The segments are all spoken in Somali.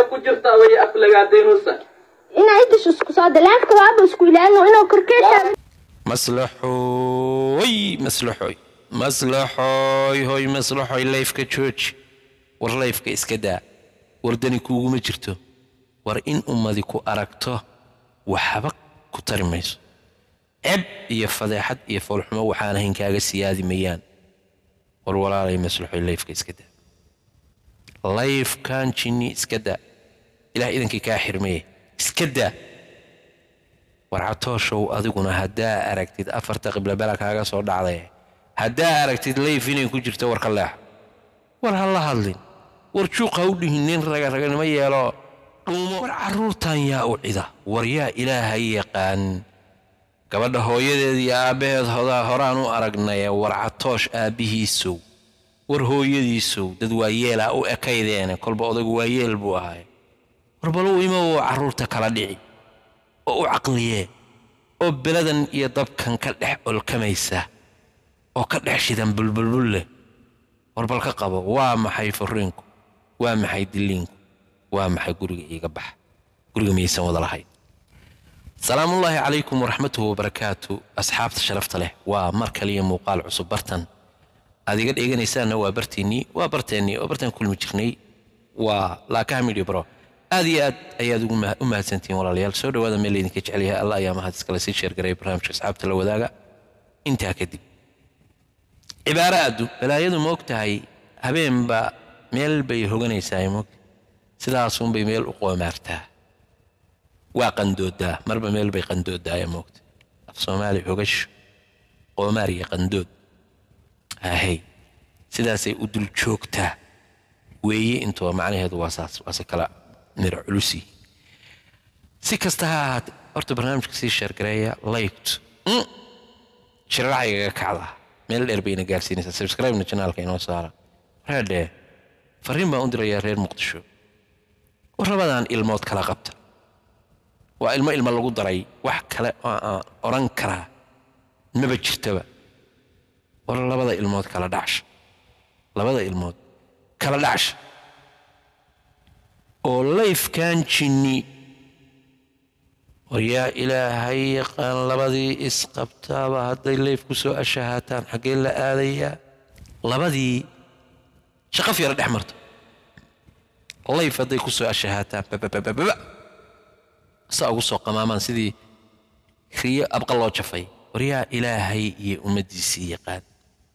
maxay ku jirtaa way aflagaadaynaysa inaa intas isku soo dalaafka waaba isku ilaalino inuu korkeesha maslaxooy maslaxooy maslaxooy hoy maslaxooy layfka jooji war layfka iska daa war dani kuuguma jirto war in ummadi ku aragto waxba ku tari mayso ceb iyo fadeexad iyo foolxumo waxaan ahayn kaaga siyaadi mayaan war walaalay maslaxooy layfka iska daa layfkan jinni iska daa ilaah idankii kaa xirmeye iska daa warcatooshow adiguna haddaa aragtid afarta qiblabela kaaga soo dhacday haddaa aragtid layf inay ku jirto war ka leex war ha la hadlin war juuq ha u dhihin nin ragaraganimo yeelo dhuumo war carruurtan yaa u cida war yaa ilaahay yaqaan gabadha hooyadeed iyo aabbaheed hodaa horaan u aragnay war catoosh aabbihiisow war hooyadiisow dad waayeelaa u ekaydeene kolba odaygu waayeel buu ahay war baluu imow carruurta kala dhici oo u caqliyee oo beladan iyo dabkan ka dhex olkamaysa oo ka dhex shidan bulbulbul leh war bal ka qabo waa maxay furiinku waa maxay diliinku waa maxay guriga iiga baxa guriga miyaysan wada lahayn salaamullaahi calaykum waraxmatuhu wabarakaatu asxaabta sharafta leh waa mar kaliya muuqaal cusub bartan aad iga dheeganaysaanna waa barteennii waa barteennii oo bartaan kulmi jirnay waa laakaha midhi bro aad iyo aad ayaad ugu u mahadsantihiin walaalayaal soo dhowaada meel laydinka jecel yahay allah ayaa mahad iskale sii sheergaray barnaamijka asxaabta la wadaaga intaa kadib cibaaro aaddu balaayadu ma og tahay habeenba meel bay hoganaysaa moog sidaasunbay meel u qoomaartaa waa qandoodaa marba meel bay qandoodaaya moogta af soomaali xogasho qoomaar iyo qandood ahey sidaasay u dul joogtaa weeye intuba macnaheedu waa saas waase kala miro culusi si kasta ha ahaate horta barnaamijka sii sheergareeya liked shiraracaygaga kacda meel dheer bayna gaarsiinaysaa subscribe-na janaalka inoo saara reerdhee fariin baan u dirayaa reer muqdisho war labadaan ilmood kala qabta waa ilmo ilmo lagu daray wax kale oo aan odhan karaa maba jirtaba war labada ilmood kala dhacsha labada ilmood kala dhacsha oo layfkan jinni war yaa ilaahay yaqaan labadii isqabtaaba hadday layf ku soo ashahaataan xaggee la aadayaa labadii shaqaf yara dhex marto layf hadday ku soo ashahaataan bababababa saa ugu soo qamaamaan sidii riyo abqa loo jafay war yaa ilaahay iyo ummaddiisii yaqaan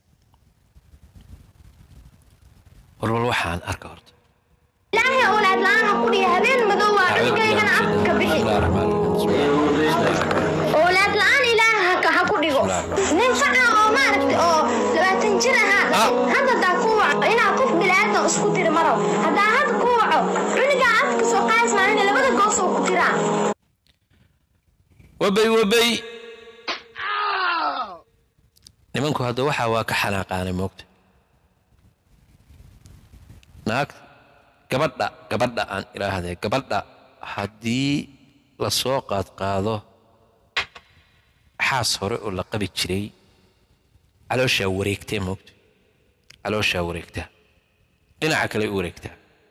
warwal waxaan arka horta ilaahay awlaad la'aan ha ku dhiga habeen madow waa cunugaygan afka ka bixi awlaad la'aan ilaaha haka ha ku dhigo nin faca oo maaragtay oo labaatan jir ahaa dhashay hadda daa ku waco inaa qof bilaadan isku tiri marow haddaa hadda ku waco cunugaa afka soo qaadis maalina labada goos oo ku tiraa wabay wabay nimanku hadda waxaa waa ka xanaaqaanay moogta naag gabadha gabadha aan idhaahdee gabadha haddii la soo qaadqaado xaas hore oo la qabi jiray calooshaa wareegtee moogta calooshaa wareegtaa dhinaca kale u wareegtaa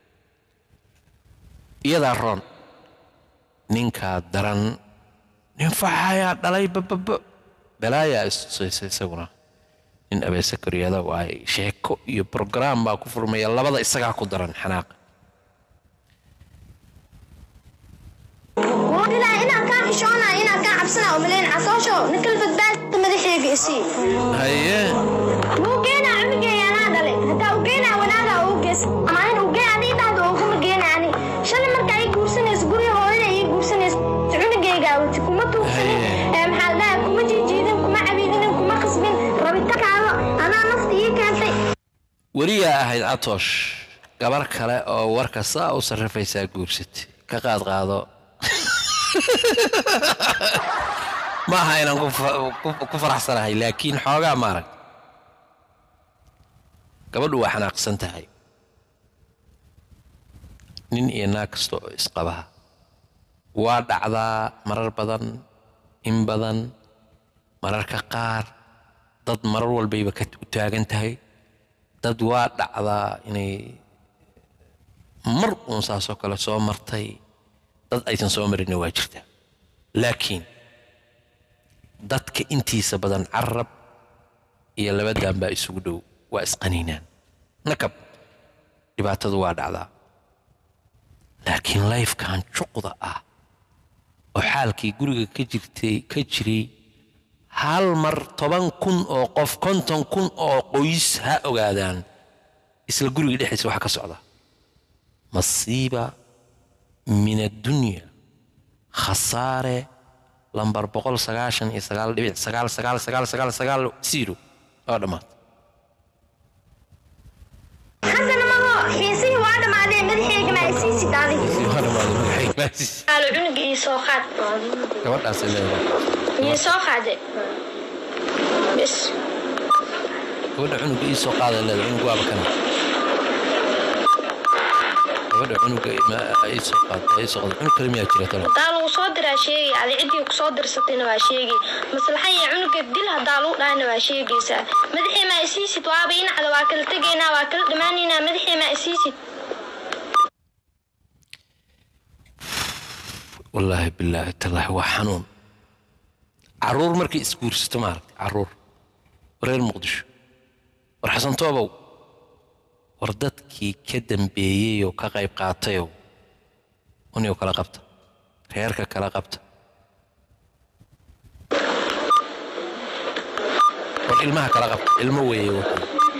iyadaa roon ninkaa daran nin faxayaa dhalay bababo balaayaa istusaysa isaguna nin abeese koriyada waay sheeko iyo brograam baa ku furmaya labada isagaa ku daran xanaaqa ilaa inaan kaa xishoonaa inaan kaa cabsanaa oo malayn casoosho ninkal badbaadka madaxeega isii haye wuu geenaa cunugeeya anaa dhalay haddaa u geenaa wanaagaa uu gees ama anin u geen adii dhahda uguma geena ani shalay markaa ii guursanaysa guriga hooyada ii guursanaysa cunugeygaa wati kuma tuugsanin ee maxaa la dhahaa kuma jiijiidin kuma cabiidinin kuma qasbin rabitakaada adaa nafta ii keentay weriyaa ahayd catoosh gabar kale oo warka saa u sarrifaysaa guursatay ka qaad qaado ma aha inaan ku fa- ku- ku faraxsanahay laakiin xoogaa maarag gabadhu waa xanaaqsan tahay nin iyo naag kasta oo isqabaha waa dhacdaa marar badan in badan mararka qaar dad marar walbayba ka u taagan tahay dad waa dhacdaa inay mar uun saasoo kale soo martay dad aysan soo marinna waa jirtaa laakiin dadka intiisa badan carab iyo labadan baa isugu dhow waa isqaniinaan nakab dhibaatadu waa dhacdaa laakiin layfkan juqda ah oo xaalkii guriga ka jirtay ka jiray hal mar toban kun oo qof konton kun oo qoys ha ogaadaan isla guriga dhexdiisa waxa ka socda masiiba min addunya khasaare lambar boqol sagaashan iyo sagaal dhibic sagaal sagaal sagaal sagaal sagaal zero oo dhammaad xasan maho xiisihii waa dhammaadeen madaxayga ma isiisi daadi waa dhammaad magaxaygaasiis aalo cunuga ii soo qaad gabadhaasay leedahay ii soo qaade bis gabadha cunuga ii soo qaada leedahay cunug waaba kana gabadha cunuga ma ii soo qaada ii soo qaada cunug kale miyaa jira talo hadaa lagu soo diraa sheegi adi ciddii ku soo dirsatayna waa sheegi maslaxa iyo cunuga dil hadaa lagu dhahayna waa sheegaysaa madaxii maa isiisid waaba inacda waa kala tegaynaa waa kala dhammaanaynaa madaxii maa isiisid wallaahi bilaahi tallaahi waa xanuun caruur markay isguursato maaragtay caruur reer muqdisho war xasan toobow war dadkii ka dambeeyey oo ka qayb qaatayow uniyo kala qabta reerka kala qabta war ilmaha kala qabta ilmo weeye wuxuu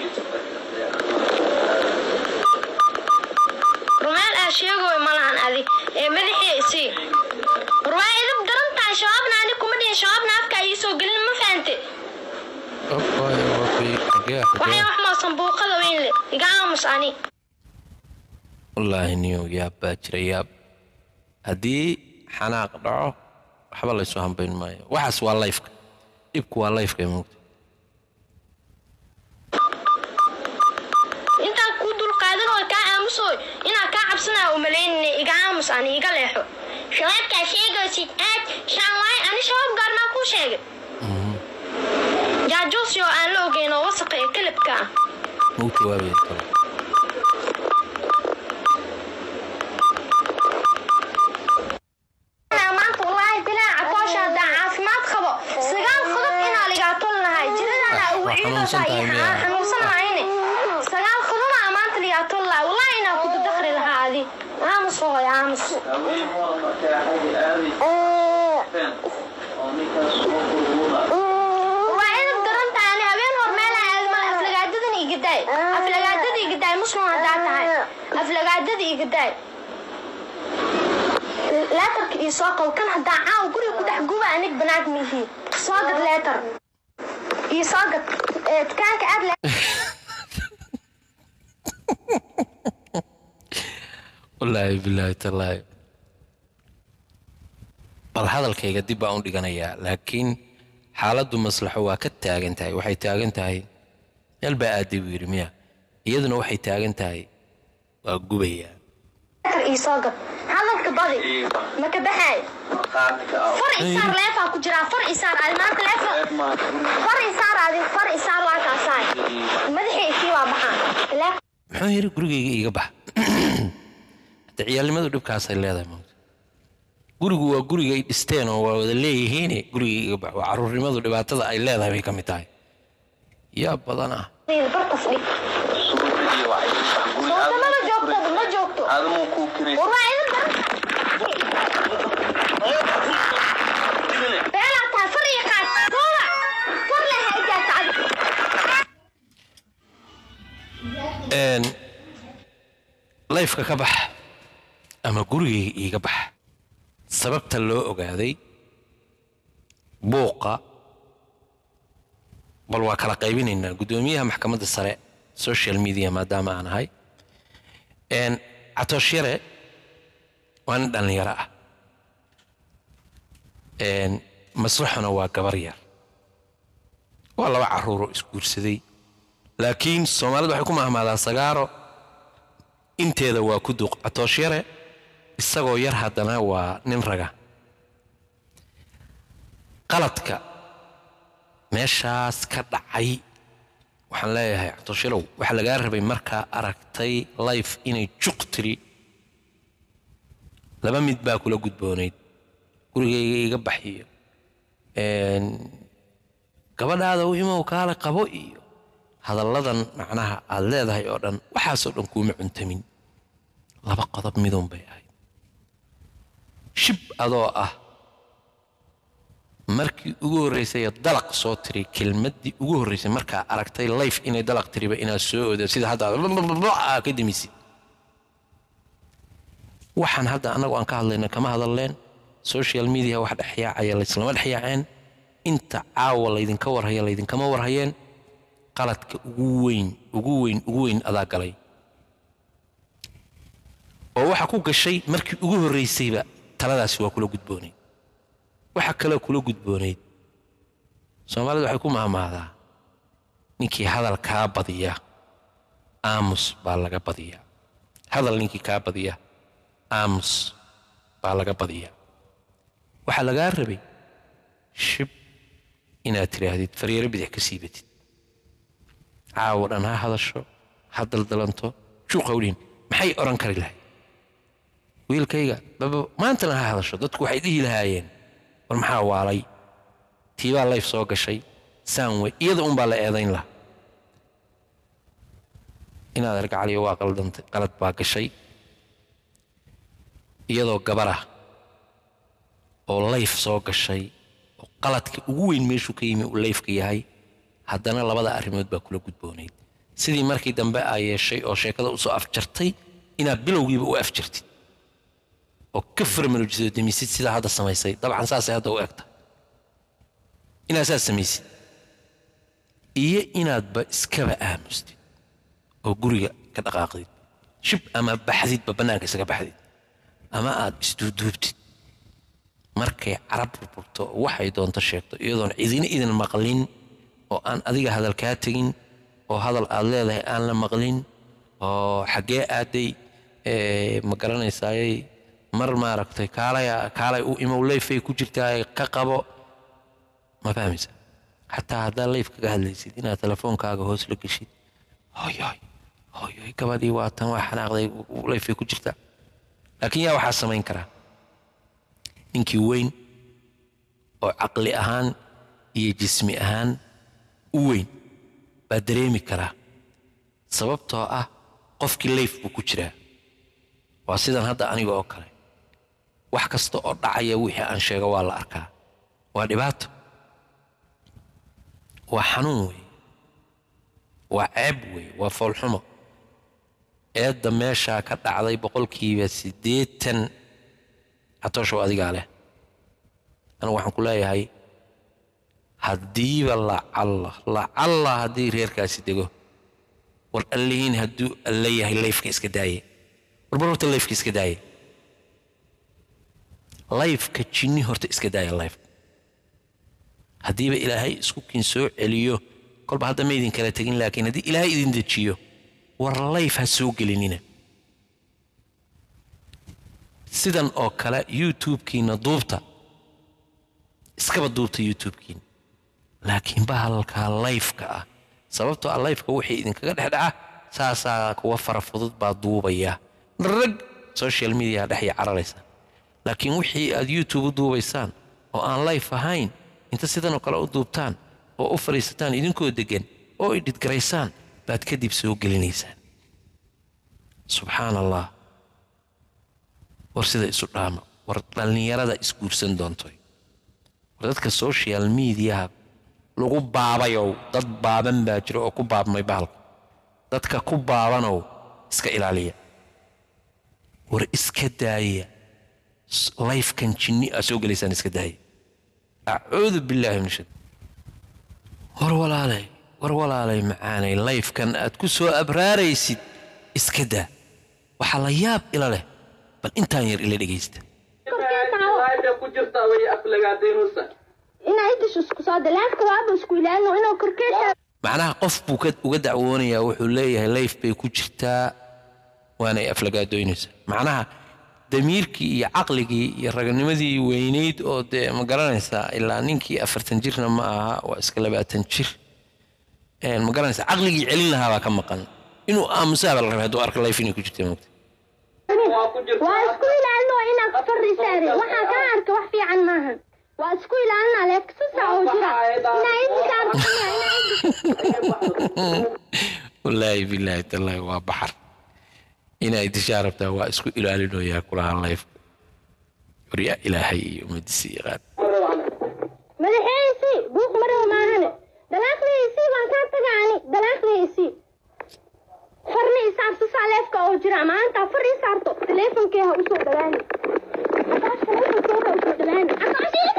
rumeel aa sheegoy malahan adi ee madaxii isii war waa idab daran tahay shabaabna ani kuma dhihin shabaabna afka ii soo gelin ma fahante waxay wax moosan buuqada weyn le iga aamus ani wallaahi niyow yaab baa jira yaab haddii xanaaq dhaco waxba laysu hambayn maayo waxaas waa layfka dhibku waa layfka moogta intaan kuu dulqaadan oo kaa aamusoy inaa kaa cabsanaa u malaynina iga aamus ani iga leexo shabaabkaa sheegaysid aad shaan waay ani shabaab gaarmaa kuu sheegay jaajuusyo aan la ogeyn oo wasaqa ee kalabka ah mau jawaabaya talo maanta wallaahi bilaa catoosha haddaan caafimaad qabo sagaal qodob inaa ligaa tol lahay jiradana ugu Waa ciidoosa xanuunsan tahay miyaa? xanuunsan lahayne sagaal qodobaa maanta ligaa tol lahay wallaahi inaa ku dadakri lahaa adi aamus hooy aamus waa idab daran tahay ani habeen hor meelaha aadmal aflagaadadan igadaay aflagaadada igadaay muslim haddaa tahay aflagaadada igadaay leetarka ii soo qabo kan haddaa caawa guriga ku dhex guba anig banaag mihi soo gad leetar ii soo gad ee, dukaanka aad le wallaahi bilaahi tallaahi bal hadalkayga dib baan u dhiganayaa laakiin xaaladdu maslaxo waa ka taagan tahay waxay taagan tahay meel baa aaday buu yidhi miya iyaduna waxay taagan tahay waa gubayaa leetar ii soo gad hadalka badi ma ka baxaay far isaar leefaa ku jiraa far isaar adi maanta leefa far isaar adi far isaar waa kaasaay madaxii isii waa baxaan Leef- muxuu yidhi gurigayga iiga bax hadda ciyaalnimadu dhibkaasay leedahay moogta gurigu waa guriga ay dhisteen oo waa wada leeyihiine gurigayga iiga bax waa caruurnimadu dhibaatada ay leedahay bay ka mid tahay yaa badan ah bartas dhig Soota ma joogto ma joogto war waa idin daran beelaa tahay far iyo qaad soola far leh ha ijaasa adi een layfka ka bax ama gurigayga iiga bax sababta loo ogaaday buuqa bal waa kala qaybinaynaa guddoomiyaha maxkamadda sare social media maadaama aan ahay een catoosh yare waa nin dhallinyaro ah een maslaxuna waa gabar yar waa laba carruuroo isguursaday laakiin soomaalidu waxay ku mahmaadaa sagaaro inteeda waa ku duuq catoosh yare isagoo yar haddana waa nin raga qaladka meeshaas ka dhacay waxaan leeyahay catoosh yarow waxaa lagaa rabay markaa aragtay life inay juq tiri laba mid baa kula gudboonayd gurigayga iga baxiyo een, gabadhaada u imow kaale qabo iyo hadalladan macnaha aad leedahay oo dhan waxaasoo dhan kuuma cuntamin laba qodob midun bay ahayd shib adoo ah markii ugu horraysay dalaq soo tiri kelmaddii ugu horraysay markaa aragtay layf inay dalaq tiriba inaad soo odo sida hadda aad ka demisid waxaan hadda annagu aan ka hadlayna kama hadalleen social media wax dhexyaacaya layslama dhexyaaceen inta caawa laydinka warhaya laydinkama warhayeen qaladka ugu weyn ugu weyn ugu weyn adaa galay oo waxa ku gashay markii ugu horraysayba taladaasi waa kula gudboonayd waxa kaloo kula gudboonayd soomaalidu waxay ku mahmaadaa ninkii hadal kaa badiya aamus baa laga badiyaa hadal ninkii kaa badiya aamus baa laga badiyaa waxaa lagaa rabay shib inaad tidhaahdid faryeero bidix ka siibatid caawo dhan ha hadasho ha daldalanto juuqawdhin maxay odhan kari lahayd wiilkayga baba maantana ha hadasho dadku waxay dhihi lahaayeen war maxaa waalay tiibaa layf soo gashay saanwe iyada unbaa la eedayn laha inaad argacaliyo waa qaldantay qalad baa gashay iyadoo gabarah oo layf soo gashay oo qaladka ugu weyn meeshuu ka yimi uu layfka yahay haddana labada arrimood baa kula gudboonayd sidii markii dambe aa yeeshay oo sheekada usoo afjartay inaad bilowgiiba u afjartid oo ka farmarujiso demisid sidaa hadda samaysay dabcan saasay hadda u egta inaad saas samaysid iyo inaadba iskaba aamustid oo guriga ka dhaqaaqdid shib ama baxdidba bannaanka isaga baxdid ama aad isduuduubtid markay carab burburto oo waxay doonto sheegto iyadoon cidina idin maqlin oo aan adiga hadal kaa tegin oo hadal aad leedahay aan la maqlin oo xaggee aaday ee, ma garanaysaaye mar maaragtay kaalay kaalay u imow leyfay ku jirtaa ka qabo ma fahmaysa xataa haddaa leyf kaga hadlaysid inaad telefoonkaaga hoos la geshid hoyoy hoyoy gabadhii waa tan waa xanaaqday leyfay ku jirtaa laakiin yaa waxaa samayn karaa ninkii weyn oo caqli ahaan iyo jismi ahaan u weyn baa dareemi karaa sababtoo ah qofkii leyf buu ku jiraa waa sidan hadda aniga oo kale wax kasta oo dhacaya wixii aan sheego waa la arkaa waa dhibaato waa xanuun wey waa ceeb wey waa foolxumo eedda meeshaa ka dhacday boqolkiiba siddeetan catooshow adigaa leh anigu waxaan ku leeyahay haddiiba lacalla lacalla haddii reerkaasi dego war allihiin hadduu alla yahay leyfka iska daaye warbar horta leyfka iska daaye layfka jinni horta iska daaya layfka haddiiba ilaahay isku kin soo celiyo kolba hadda ma idin kala tegin laakiin haddii ilaahay idin dejiyo war layf ha soo gelinina sidan oo kale youtube-kiina duubta iskaba duubta youtube-kiina laakiin bahalkaa layfka ah sababtoo ah layfka wixii idinkaga dhex dhaca saasaa kuwa fara fudud baa duubaya rag social media dhex cararaysa laakiin wixii aad youtube u duubaysaan oo aan layf ahayn inta sidanoo kale u duubtaan oo u fadhiisataan idinkoo deggan oo idhidgaraysaan baad kadib soo gelinaysaan subxaan allah war sida isu dhaama war dhallinyarada isguursan doontoy war dadka social mediaha lagu baabayow dad baaban baa jira oo ku baabmay bahalka dadka ku baabanow iska ilaaliya war iska daaya layfkan jinni aa soo gelaysaan iska daaya acuudu billaahi min shad war walaalay war walaalay macaanay layfkan aad ku soo abraaraysid iska daa waxaa la yaab ila leh bal intaan yar ila dhegaysta laayda ku jirta way aflagaadaynusa inaa idis isku soo dalaafka waaba isku ilaalino inuu korkeesha macnaha qof buu ka- uga dacwoonayaa wuxuu leeyahay layf bay ku jirtaa waanay aflagaadoynaysaa macnaha damiirkii iyo caqligii iyo raganimadii weynayd oo dee ma garanaysaa ilaa ninkii afartan jirna ma aha waa iska labaatan jir Een, ma garanaysaa caqligii celin lahaa baa ka maqan inuu aamusaaba la rabay hadduu arko layf inay ku jirta moogta waa ku jirta waa isku ilaalino inaa fari saare waxaa kaa arka wax fiican maahan waa isku ilaalina leeg sasa oo jira inaa idi saarto wallaahi bilaahi tallaahi waa baxar inay dishaa rabtaa waa isku ilaalinoyaa kulahaan layfka waryaa ilaahay iyo ummadiisa yaqaan madaxeysii buuq marow maahane dalaaqdiisii baan kaa tagaani dalaaqdiisii farni isaarto saa leefka oo jira maanta far ii saarto teleefonkee ha usoo dhawaani Akaash teleefonkee ha usoo dhawaani Akaash ii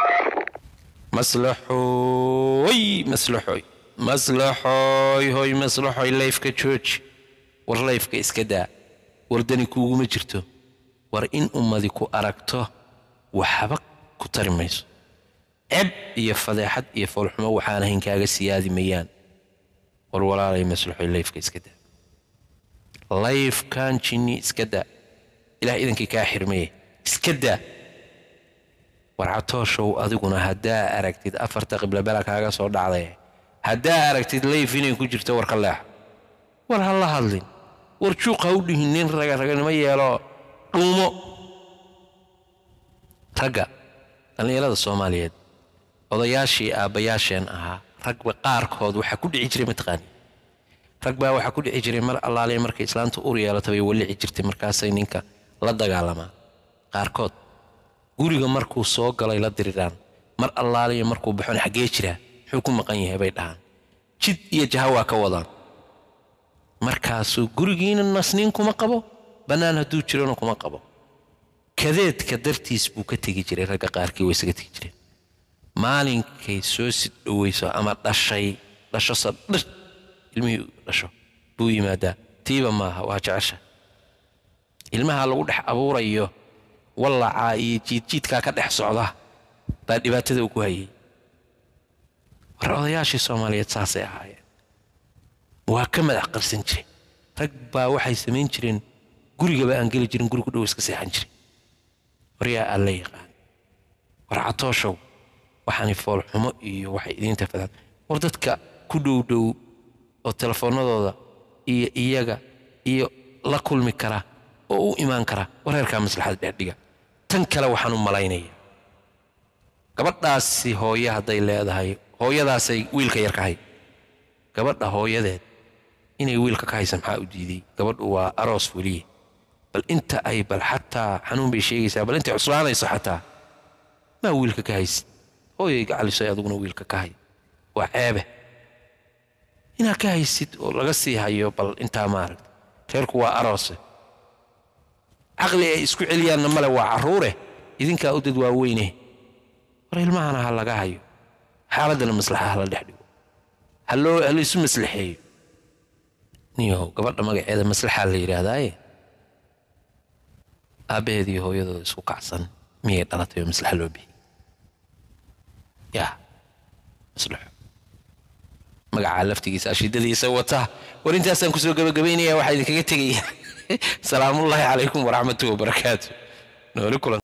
maslaxooy maslaxooy maslaxooy hoy maslaxooy layfka jooji war layfka iska daa war dani kuuguma jirto war in ummadi ku aragto waxba ku tari mayso ceb iyo fadeexad iyo foolxumo waxaan ahayn kaaga siyaadi mayaan war walaalay maslaxooy layfka iska daa layfkan jinni iska daa ilaah idankii kaa xirmaye iska daa warcatooshow adiguna haddaa aragtid afarta qiblabela kaaga soo dhacday haddaa aragtid layf inay ku jirto war ka leex war ha la hadlin war juuq ha u dhihin nin raga raganimo yeelo dhuumo ragga dhallinyarada soomaaliyeed odayaashii aabbayaasheen ahaa ragba qaarkood waxaa ku dhici jiray mataqaani rag baa waxaa ku dhici jiray mar allaaliya markay islaanta ur yeelato bay walici jirtay markaasay ninka la dagaalamaa qaarkood guriga markuu soo galay la diriraan mar allaaliya markuu baxon xaggee jiraa muxuu ku maqan yahay bay dhahaan jid iyo jaha waa ka wadaan markaasuu gurigiina nasniin kuma qabo bannaan hadduu jirona kuma qabo kadeedka dartiis buu ka tegi jiray ragga qaarkii way isaga tegi jireen maalinkay soo sid dhoweyso ama dhashay dhasho sadhir ilmihii dhasho buu yimaadaa tiiba maaha waa jecesha ilmaha lagu dhex abuurayo wallacaa iyo jiidjiidkaa ka dhex socda baa dhibaatada uu ku hayay war odayaashii soomaaliyeed saasay ahaayeen waa ka madax qarsan jiray rag baa waxay samayn jireen gurigaba aan geli jirin guri ku dhow iska seexan jiray waryaa alla yaqaan war catooshow waxaani foolxumo iyo waxay idiinta fadaan war dadka ku dhow dhow oo telefoonnadooda iyo iyaga iyo la kulmi kara oo u imaan kara wareerkaa maslaxada dheerdhiga tan kale waxaan u malaynaya gabadhaasi hooye hadday leedahay hooyadaasay wiilka yar ka hay gabadha hooyadeed inay wiilka ka haysa maxaa u diiday gabadhu waa aroos weliye bal inta ay bal xataa xanuun bay sheegaysaa bal intay cuslaanayso xataa maa wiilka ka haysid hooyay gacalisay adiguna wiilka ka hay waa ceebe inaad ka haysid oo laga sii hayo bal intaa maaragta reerku waa aroose caqli ay isku celiyaanna male waa carruure idinkaa u dad waaweyne war ilmahana ha laga hayo xaaladdana maslaxa ha la dhex dhigo ha loo ha laysu maslaxeeyo niyow gabadha magaceeda maslaxaa la yidhaahdaaye aabbaheed iyo hooyadooda isku kacsan miyay dhalatay oo maslaxa loo bixiyey yaa maslaxo magacaa laftigiisa ashidadiisa wata war intaasaan kusoo gabagabaynaya waxaa idinkaga tegaya salaamullaahi calaykum waraxmatuhi wabarakaatu nooli kulan